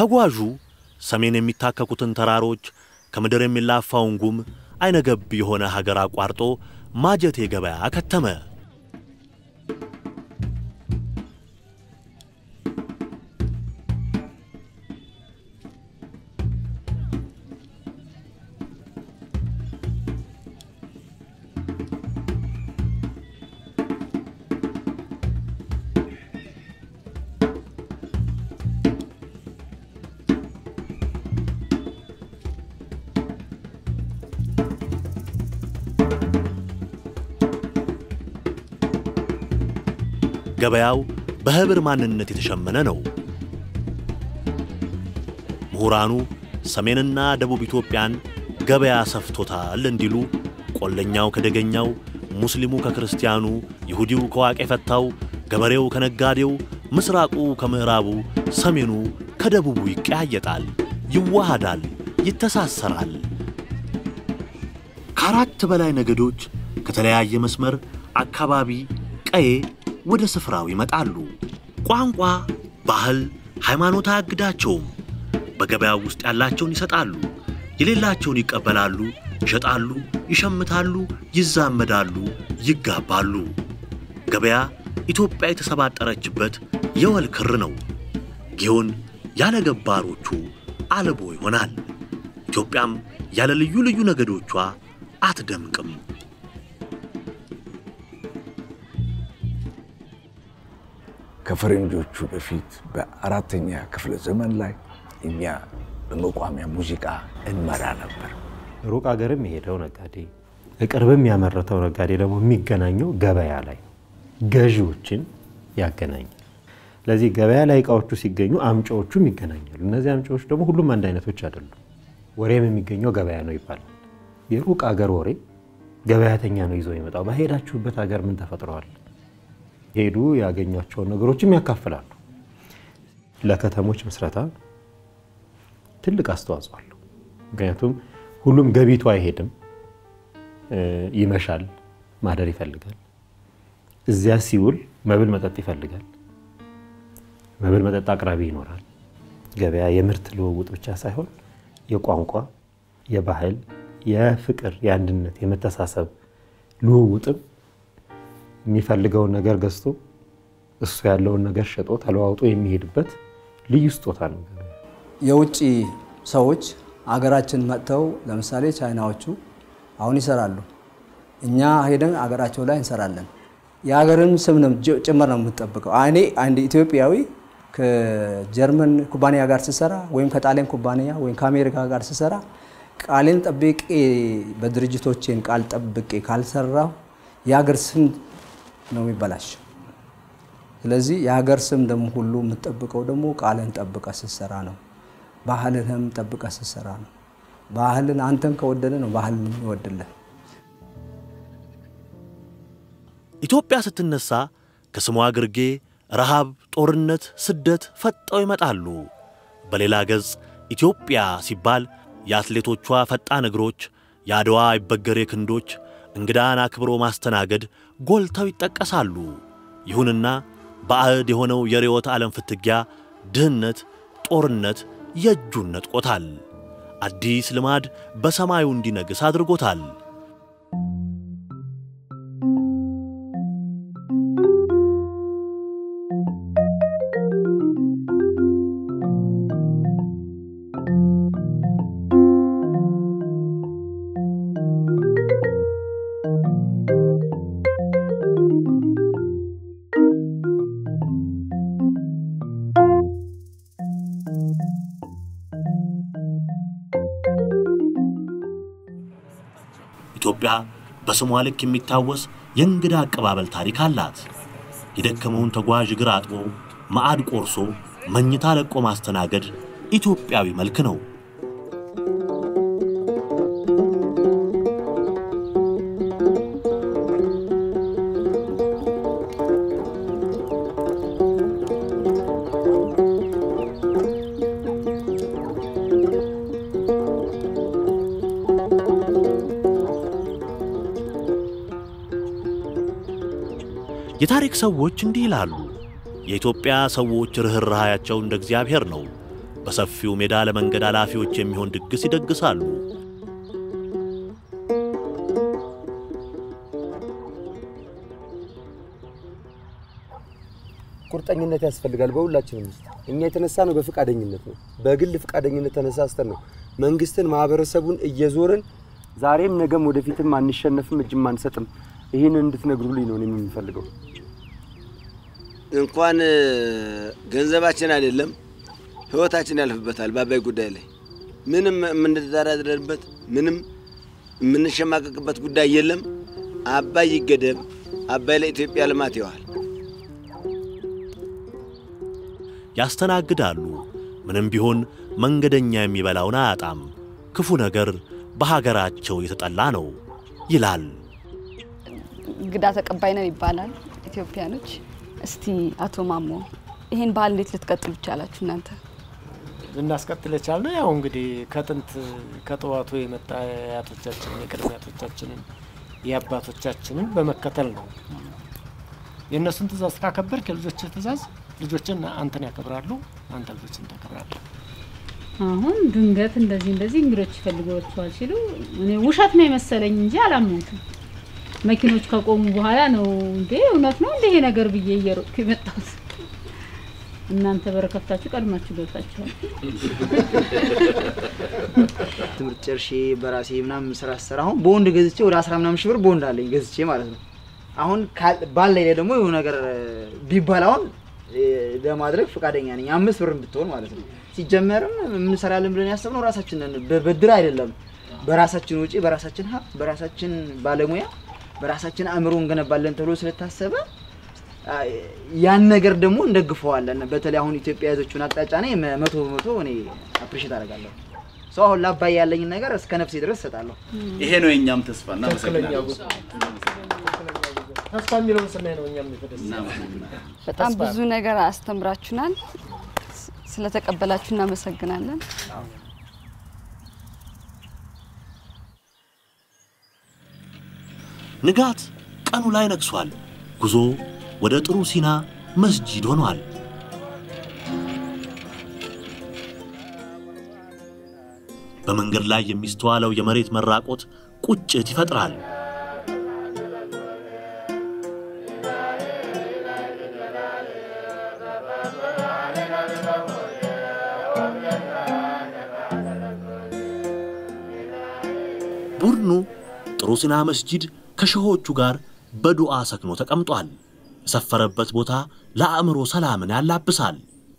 ተጓዡ ሰሜን የሚታከኩትን ተራሮች ከምድር የሚላፋውን ጉም አይነገብ የሆነ ሀገር አቋርጦ ማጀቴ ገበያ ከተመ። ገበያው በህብር ማንነት የተሸመነ ነው። ምሁራኑ ሰሜንና ደቡብ ኢትዮጵያን ገበያ ሰፍቶታል እንዲሉ ቆለኛው ከደገኛው፣ ሙስሊሙ ከክርስቲያኑ፣ ይሁዲው ከዋቄ ፈታው፣ ገበሬው ከነጋዴው፣ ምስራቁ ከምዕራቡ፣ ሰሜኑ ከደቡቡ ይቀያየጣል፣ ይዋሃዳል፣ ይተሳሰራል። ከአራት በላይ ነገዶች ከተለያየ መስመር፣ አካባቢ፣ ቀዬ ወደ ስፍራው ይመጣሉ። ቋንቋ፣ ባህል፣ ሃይማኖት አያግዳቸውም። በገበያው ውስጥ ያላቸውን ይሰጣሉ፣ የሌላቸውን ይቀበላሉ፣ ይሸጣሉ፣ ይሸምታሉ፣ ይዛመዳሉ፣ ይጋባሉ። ገበያ ኢትዮጵያ የተሰባጠረችበት የወል ክር ነው። ጊዮን ያለ ገባሮቹ አልቦ ይሆናል። ኢትዮጵያም ያለ ልዩ ልዩ ነገዶቿ አትደምቅም። ከፈረንጆቹ በፊት በአራተኛ ክፍለ ዘመን ላይ እኛ በመቋሚያ ሙዚቃ እንመራ ነበር። ሩቅ አገርም የሄደው ነጋዴ ቅርብም ያመረተው ነጋዴ ደግሞ የሚገናኘው ገበያ ላይ ነው። ገዢዎችን ያገናኛል። ስለዚህ ገበያ ላይ እቃዎቹ ሲገኙ አምጪዎቹም ይገናኛሉ። እነዚህ አምጪዎች ደግሞ ሁሉም አንድ አይነቶች አይደሉም። ወሬም የሚገኘው ገበያ ነው ይባላል። የሩቅ አገር ወሬ ገበያተኛ ነው ይዞ የመጣው። በሄዳችሁበት ሀገር ምን ተፈጥረዋል ሄዱ ያገኟቸውን ነገሮችም ያካፍላሉ። ለከተሞች ምስረታ ትልቅ አስተዋጽኦ አለው። ምክንያቱም ሁሉም ገቢቱ አይሄድም፣ ይመሻል፣ ማደር ይፈልጋል። እዚያ ሲውል መብል መጠጥ ይፈልጋል። መብል መጠጥ አቅራቢ ይኖራል። ገበያ የምርት ልውውጥ ብቻ ሳይሆን የቋንቋ፣ የባህል፣ የፍቅር፣ የአንድነት፣ የመተሳሰብ ልውውጥም የሚፈልገውን ነገር ገዝቶ እሱ ያለውን ነገር ሸጦ ተለዋውጦ የሚሄድበት ልዩ ስጦታ ነው። የውጭ ሰዎች አገራችን መጥተው ለምሳሌ ቻይናዎቹ አሁን ይሰራሉ። እኛ ሄደን አገራቸው ላይ እንሰራለን። የሀገርን ስም ጭምር ነው የምንጠብቀው። እኔ አንድ ኢትዮጵያዊ ከጀርመን ኩባንያ ጋር ስሰራ ወይም ከጣሊያን ኩባንያ ወይም ከአሜሪካ ጋር ስሰራ ቃሌን ጠብቄ በድርጅቶቼን ቃል ጠብቄ ካልሰራሁ የሀገር ስም ነው የሚበላሸው። ስለዚህ የሀገር ስም ደግሞ ሁሉ የምትጠብቀው ደግሞ ቃልን ጠብቀ ስትሰራ ነው። ባህልህም ጠብቀ ስትሰራ ነው። ባህልን አንተን ከወደደ ነው ባህልን ይወድልህ። ኢትዮጵያ ስትነሳ ከስሟ ግርጌ ረሃብ፣ ጦርነት፣ ስደት ፈጠው ይመጣሉ። በሌላ ገጽ ኢትዮጵያ ሲባል የአትሌቶቿ ፈጣን እግሮች፣ የአድዋ አይበገሬ ክንዶች፣ እንግዳን አክብሮ ማስተናገድ ጎልተው ይጠቀሳሉ። ይሁንና ባዕድ የሆነው የርዕዮተ ዓለም ፍትጊያ፣ ድህነት፣ ጦርነት የእጁን ነጥቆታል። አዲስ ልማድ በሰማዩ እንዲነግስ አድርጎታል። ኢትዮጵያ በስሟ ልክ የሚታወስ የእንግዳ አቀባበል ታሪክ አላት። የደከመውን ተጓዥ እግር አጥቦ ማዕድ ቆርሶ መኝታ ለቆ ማስተናገድ ኢትዮጵያዊ መልክ ነው። የታሪክ ሰዎች እንዲህ ይላሉ። የኢትዮጵያ ሰዎች ርኅራኄያቸው እንደ እግዚአብሔር ነው። በሰፊው ሜዳ ለመንገድ ኃላፊዎች የሚሆን ድግስ ይደግሳሉ። ቁርጠኝነት ያስፈልጋል በሁላችንም ውስጥ። እኛ የተነሳ ነው በፍቃደኝነት ነው፣ በግል ፍቃደኝነት ተነሳስተን ነው መንግስትን፣ ማህበረሰቡን እየዞርን ዛሬም ነገም ወደፊትም አንሸነፍም፣ እጅም አንሰጥም። ይህን እንድትነግሩልኝ ነው እኔም የምፈልገው። እንኳን ገንዘባችን አይደለም ህይወታችን ያልፍበታል። በአባይ ጉዳይ ላይ ምንም የምንደራደርበት ምንም የምንሸማቀቅበት ጉዳይ የለም። አባይ ይገደብ። አባይ ለኢትዮጵያ ልማት ይዋል። ያስተናግዳሉ። ምንም ቢሆን መንገደኛ የሚበላውን አያጣም። ክፉ ነገር በሀገራቸው የተጠላ ነው ይላል። እንግዳ ተቀባይ ነን ይባላል ኢትዮጵያኖች። እስቲ አቶ ማሞ ይሄን ባህል እንዴት ልትቀጥሉ ይቻላችሁ እናንተ? ልናስቀጥል የቻልነው ያው እንግዲህ ከጥንት ከጠዋቱ የመጣ አያቶቻችንን የቅድመ አያቶቻችንን የአባቶቻችንን በመከተል ነው። የእነሱን ትእዛዝ ካከበርክ የልጆች ትእዛዝ ልጆችን አንተን ያከብራሉ፣ አንተ ልጆችን ታከብራለህ። አሁን ድንገት እንደዚህ እንደዚህ እንግዶች ይፈልጓቸዋል ሲሉ እኔ ውሸት ነው የመሰለኝ እንጂ አላመንኩም። መኪኖች ከቆሙ በኋላ ነው እንዴ እውነት ነው እንደ ይሄ ነገር ብዬ እየሮጥኩ የመጣሁት። እናንተ በረከፍታችሁ ቀድማችሁ ገብታችኋል። ትምህርት ጨርሼ በራሴ ምናምን ስራ ስሰራ አሁን በወንድ ገዝቼ ወደ አስራ ምናምን ሺህ ብር በወንድ አለኝ ገዝቼ ማለት ነው። አሁን ባለኝ ላይ ደግሞ የሆነ ነገር ቢባል አሁን ለማድረግ ፈቃደኛ ነኝ። አምስት ብር ብትሆን ማለት ነው። ሲጀመርም የምንሰራለን ብለን ያሰብነው ራሳችንን በብድር አይደለም። በራሳችን ወጪ፣ በራሳችን ሀብት፣ በራሳችን ባለሙያ፣ በራሳችን አእምሮ እንገነባለን ተብሎ ስለታሰበ ያን ነገር ደግሞ እንደግፈዋለን። በተለይ አሁን ኢትዮጵያ የያዘችውን አቅጣጫ ነ መቶ በመቶ እኔ አፕሪሼት አደርጋለሁ። ሰው አሁን ላባይ ያለኝን ነገር እስከ ነፍሴ ድረስ እሰጣለሁ። ይሄ ነው የእኛም ተስፋ። እናመሰግናለን። ተስፋ የሚለውን ስናይ ነው እኛም የተደሰ በጣም ብዙ ነገር አስተምራችሁናል። ስለተቀበላችሁ እናመሰግናለን። ንጋት ቀኑ ላይ ነግሷል። ጉዞ ወደ ጥሩ ሲና መስጂድ ሆኗል። በመንገድ ላይ የሚስተዋለው የመሬት መራቆት ቁጭት ይፈጥራል። ቡድኑ ጥሩ ሲና መስጂድ ከሸሆቹ ጋር በዱዓ ሰክኖ ተቀምጧል። የሰፈረበት ቦታ ለአእምሮ ሰላምን ያላብሳል።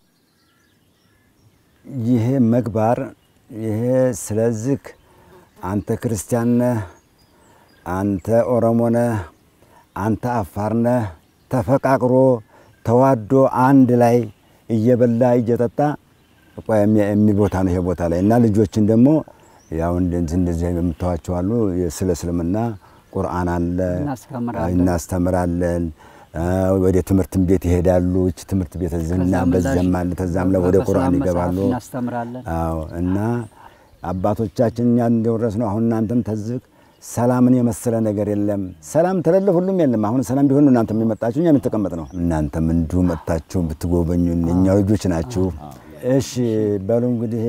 ይሄ መግባር ይሄ ስለዚህ አንተ ክርስቲያን ነህ፣ አንተ ኦሮሞ ነህ፣ አንተ አፋር ነህ፣ ተፈቃቅሮ ተዋዶ አንድ ላይ እየበላ እየጠጣ የሚል ቦታ ነው ይሄ ቦታ ላይ እና ልጆችን ደግሞ ያው እንደዚህ እንደዚህ የምታዋቸው አሉ። ስለ እስልምና ቁርአን አለ እናስተምራለን። ወደ ትምህርት ቤት ይሄዳሉ። እች ትምህርት ቤት እዚህና በዚያም አለ ተዛም ላይ ወደ ቁርአን ይገባሉ። እናስተምራለን። አዎ እና አባቶቻችን እኛ እንደወረስ ነው። አሁን እናንተም ተዝቅ ሰላምን የመሰለ ነገር የለም። ሰላም ተለለ ሁሉም የለም። አሁን ሰላም ቢሆን እናንተ የሚመጣችሁ እኛ የምትቀመጥ ነው። እናንተም እንዲሁ መጥታችሁ ብትጎበኙ እኛ ልጆች ናችሁ። እሺ በሉ እንግዲህ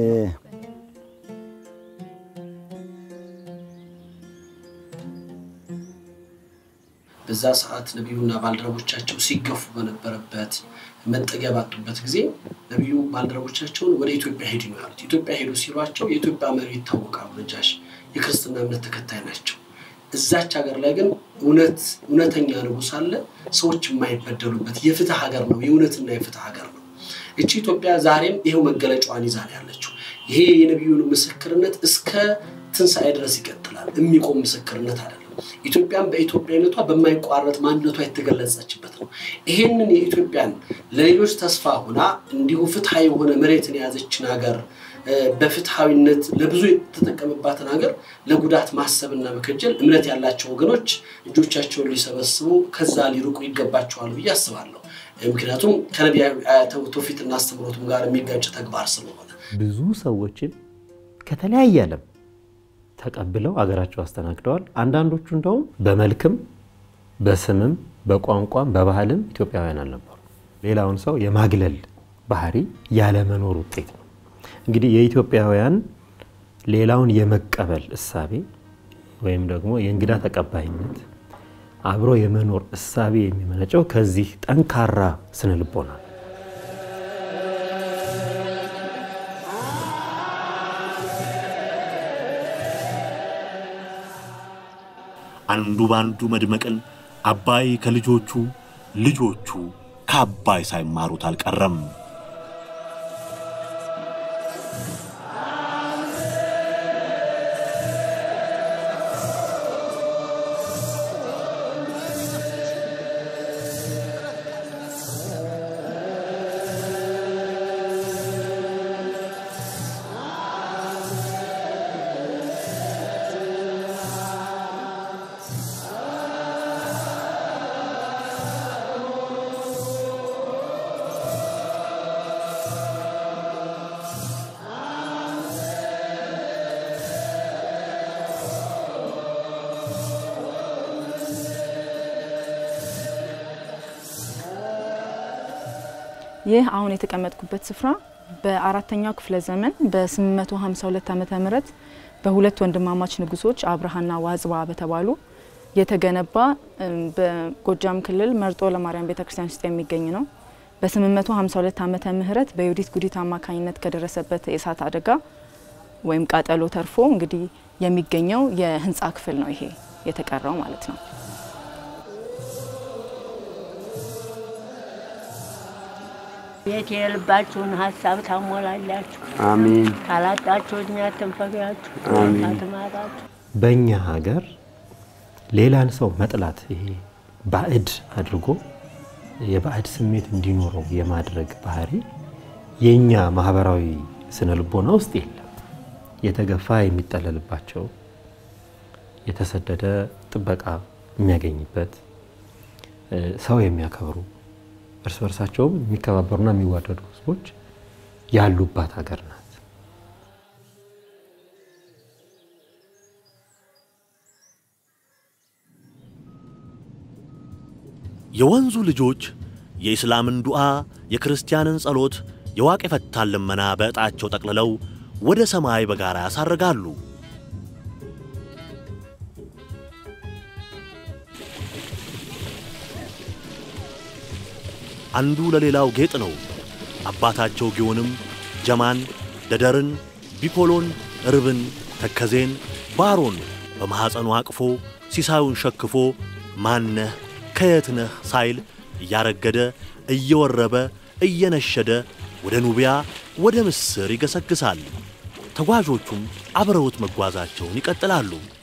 በዛ ሰዓት ነቢዩና ባልደረቦቻቸው ሲገፉ በነበረበት መጠጊያ ባጡበት ጊዜ ነቢዩ ባልደረቦቻቸውን ወደ ኢትዮጵያ ሄዱ ነው ያሉት። ኢትዮጵያ ሄዱ ሲሏቸው የኢትዮጵያ መሪ ይታወቃሉ። ነጃሽ የክርስትና እምነት ተከታይ ናቸው። እዛች ሀገር ላይ ግን እውነት እውነተኛ ንጉሥ አለ፣ ሰዎች የማይበደሉበት የፍትህ ሀገር ነው። የእውነትና የፍትህ ሀገር ነው። እቺ ኢትዮጵያ ዛሬም ይሄው መገለጫዋን ይዛ ነው ያለችው። ይሄ የነቢዩን ምስክርነት እስከ ትንሣኤ ድረስ ይቀጥላል። የሚቆም ምስክርነት አይደለም። ኢትዮጵያን በኢትዮጵያዊነቷ በማይቋረጥ ማንነቷ የተገለጸችበት ነው። ይሄንን የኢትዮጵያን ለሌሎች ተስፋ ሆና እንዲሁ ፍትሐዊ የሆነ መሬትን የያዘችን ሀገር በፍትሐዊነት ለብዙ የተጠቀመባትን ሀገር ለጉዳት ማሰብና መከጀል እምነት ያላቸው ወገኖች እጆቻቸውን ሊሰበስቡ ከዛ ሊርቁ ይገባቸዋል ብዬ አስባለሁ። ምክንያቱም ከነቢያዊ ትውፊትና አስተምህሮቱም ጋር የሚጋጭ ተግባር ስለሆነ ብዙ ሰዎችን ከተለያየ ዓለም ተቀብለው አገራቸው አስተናግደዋል። አንዳንዶቹ እንደውም በመልክም በስምም በቋንቋም በባህልም ኢትዮጵያውያን አልነበሩ። ሌላውን ሰው የማግለል ባህሪ ያለመኖር ውጤት ነው። እንግዲህ የኢትዮጵያውያን ሌላውን የመቀበል እሳቤ ወይም ደግሞ የእንግዳ ተቀባይነት አብሮ የመኖር እሳቤ የሚመነጨው ከዚህ ጠንካራ ስነ ልቦና ነው። አንዱ በአንዱ መድመቅን አባይ ከልጆቹ ልጆቹ ከአባይ ሳይማሩት አልቀረም። ይህ አሁን የተቀመጥኩበት ስፍራ በአራተኛው ክፍለ ዘመን በ852 ዓመተ ምህረት በሁለት ወንድማማች ንጉሶች አብርሃና ዋዝባ በተባሉ የተገነባ በጎጃም ክልል መርጦ ለማርያም ቤተክርስቲያን ውስጥ የሚገኝ ነው። በ852 ዓመተ ምህረት በዩዲት ጉዲት አማካኝነት ከደረሰበት የእሳት አደጋ ወይም ቃጠሎ ተርፎ እንግዲህ የሚገኘው የህንፃ ክፍል ነው። ይሄ የተቀረው ማለት ነው። ቤት የልባችሁን ሀሳብ ታሞላላችሁ። አሜን። ካላጣችሁ እኛ ትንፈጋችሁ አሜን። ካትማጣችሁ በእኛ ሀገር ሌላን ሰው መጥላት ይሄ ባዕድ አድርጎ የባዕድ ስሜት እንዲኖረው የማድረግ ባህሪ የእኛ ማህበራዊ ስነ ልቦና ውስጥ የለም። የተገፋ የሚጠለልባቸው፣ የተሰደደ ጥበቃ የሚያገኝበት፣ ሰው የሚያከብሩ እርስ በርሳቸውም የሚከባበሩና የሚዋደዱ ህዝቦች ያሉባት ሀገር ናት። የወንዙ ልጆች የኢስላምን ዱዓ፣ የክርስቲያንን ጸሎት፣ የዋቅ የፈታን ልመና በዕጣቸው ጠቅልለው ወደ ሰማይ በጋራ ያሳርጋሉ። አንዱ ለሌላው ጌጥ ነው። አባታቸው ጊዮንም ጀማን፣ ደደርን፣ ቢኮሎን፣ ርብን፣ ተከዜን፣ ባሮን በማኅፀኑ አቅፎ ሲሳዩን ሸክፎ ማነህ ከየትነህ ሳይል እያረገደ እየወረበ እየነሸደ ወደ ኑቢያ ወደ ምስር ይገሰግሳል። ተጓዦቹም አብረውት መጓዛቸውን ይቀጥላሉ።